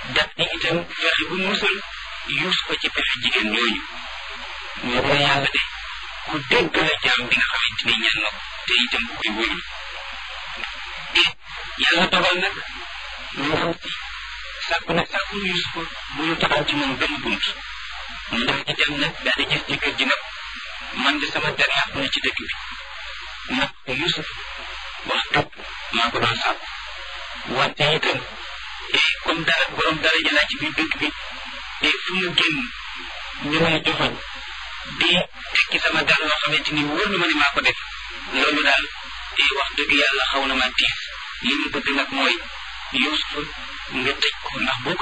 daf ni itam fexe bu musal Yuusufa ci pexe jigéen ñooñu ñu ko yàlla de ku dégg la jaam bi nga xamante ni ñaan na ko te itam ku koy wóolu yàlla dogal nag ndaw si sàkku na sàkku Yuusufa bu ñu taxaw ci moom benn bunt ndax itam nag daal di gis jëkkër ji nag man de sama der yàqu na ci dëkk bi nag Yuusuf wax dëgg maa ko doon sàkku wante itam comme dara borom dara jëlaat ci biir dëkk bi te fu mu génn ñu may joxoñ di tekki sama dara loo xamante ni wóor na ma ne maa ko def loolu daal te wax dëgg yàlla xaw na ma tiis li mu bëgg nag mooy Yuusuf nga tëj ko ndax boo ko